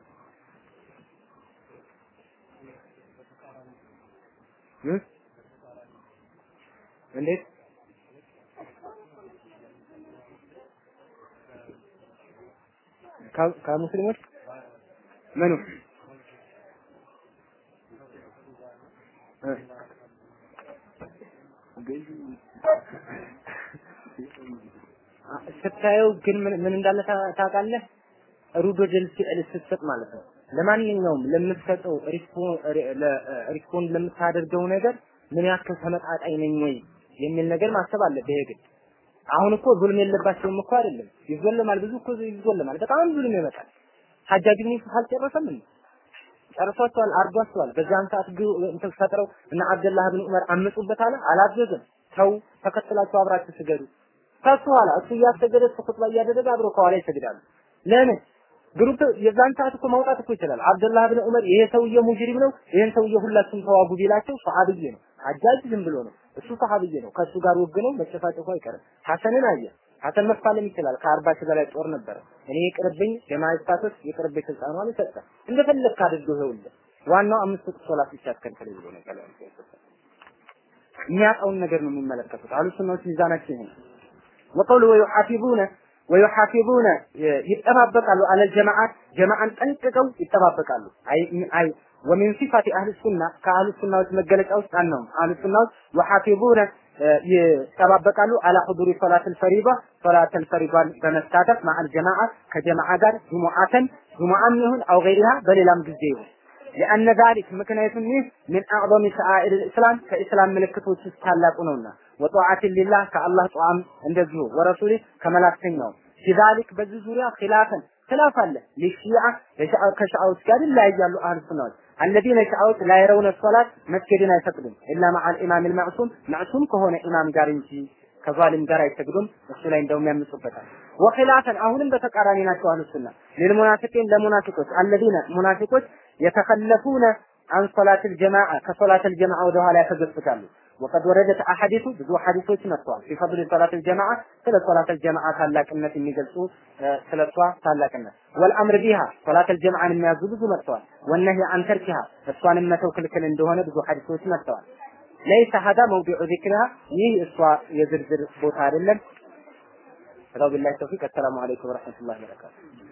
እንዴት ከሙስሊሞች ምኑ ስታየው ግን ምን ምን እንዳለ ታውቃለህ? ሩዶ ጀል ፊዕል ስትሰጥ ማለት ነው። ለማንኛውም ለምትሰጠው ሪስፖንድ ለምታደርገው ነገር ምን ያክል ተመጣጣኝ ነኝ ወይ የሚል ነገር ማሰብ አለብህ የግድ። አሁን እኮ ዙልም የለባቸውም እኮ አይደለም። ይዞለማል፣ ብዙ እኮ ይዞለማል። በጣም ዙልም ይመጣል። ሐጃጅ ብን ዩሱፍ አልጨረሰም እንዴ? ጨርሷቸዋል፣ አርዷቸዋል። በዛን ሰዓት እንትን ፈጥረው እና አብደላህ ብን ዑመር አመጹበት አለ። አላዘዘም። ተው ተከትላችሁ አብራችሁ ስገዱ። ከሱ ኋላ እሱ እያሰገደ እሱ ኹጥባ እያደረገ አብሮ ከኋላ ይሰግዳሉ። ለምን ግሩፕ የዛን ሰዓት እኮ ማውጣት እኮ ይችላል። አብደላህ ብን ዑመር ይሄ ሰውዬ ሙጅሪም ነው፣ ይሄን ሰውዬ ሁላችሁም ተዋጉ ቢላቸው ሰሃብዬ ነው። ሐጃጅ ዝም ብሎ ነው። እሱ ሰሃብዬ ነው። ከሱ ጋር ወግነው መጨፋጨፉ አይቀርም። ሐሰንን አየ። ሐሰን መፋለም ይችላል። ከአርባ ሺህ በላይ ጦር ነበረ። እኔ ይቅርብኝ የማይስታቶስ ይቅርብኝ ስልጣኗን ሰጠ። እንደፈለግክ አድርገው ይኸውልህ። ዋናው አምስት ወቅት ሶላት ብቻ አትከልከል ብሎ ነው ቀላል የሚያውቀውን ነገር ነው የሚመለከቱት። አሉ ሱናዎች ሚዛናቸው ይሄ ነው። ወቀውሉ ወዩሐፊዙነ ወዩሐፊዙነ ይጠባበቃሉ አለል ጀማዓት ጀማዓን ጠንቅቀው ይጠባበቃሉ። አይ አይ ወሚን ሲፋቲ አህል ሱና ከአህል ሱናዎች መገለጫ ውስጥ አንነው አህል ሱናዎች ወሐፊዙነ ይጠባበቃሉ አላ ሁዱሪ ሶላተል ፈሪዳ ሶላተል ፈሪዳን በመሳተፍ ማአል ጀማዓ ከጀማዓ ጋር ጁሙዓተን ጁሙዓም ይሁን አው ገይሪሃ በሌላም ጊዜ ይሁን لأن ذلك ምክንያቱም ይህ من أعظم شعائر الإسلام ከኢስላም ምልክቶች ውስጥ ታላቁ ነውና ወጧዓት ሊላህ ከአላህ ጧዓም እንደዚሁ ወረሱሊ ከመላክተኛው ذلك በዚህ ዙሪያ ኺላፈን ኺላፍ አለ ለሺዓ ከሺዓዎች ጋር ይለያያሉ አህል ሱናዎች الذين ሺዓዎች لا يرون الصلاة መስጊድን አይፈቅዱም إلا مع الإمام المعصوم معصوم ከሆነ ኢማም ጋር እንጂ ከዛሊም ጋር አይሰግዱም። እሱ ላይ እንደውም ያምፁበታል። ወኺላፈን አሁንም በተቃራኒ ናቸው አህሉ ሱና ለልሙናፊቂን ለሙናፊቆች አለዚነ ሙናፊቆች የተከለፉነ አን ሶላተል ጀማዓ ከሶላተል ጀማዓ ወደ ኋላ ያፈገፍጋሉ። ወቀድ ወረደት አሐዲሱ ብዙ ሐዲሶች መጥተዋል። ፊ ሶላተል ጀማዓ ስለ ሶላተል ጀማዓ ታላቅነት የሚገልጹ ስለ እሷ ታላቅነት ወልአምር ቢሃ ሶላተል ጀማዓን የሚያዙ ብዙ መጥተዋል። ወነሂ አን ተርኪሃ እሷንም መተው ክልክል እንደሆነ ብዙ ሐዲሶች መጥተዋል። ለይሰ ሀዳ መውዲዑ ዚክሪሃ ይህ እሷ የዝርዝር ቦታ አይደለም። ወቢላሂ ተውፊቅ። አሰላሙ አለይኩም ወረሕመቱላሂ ወበረካቱ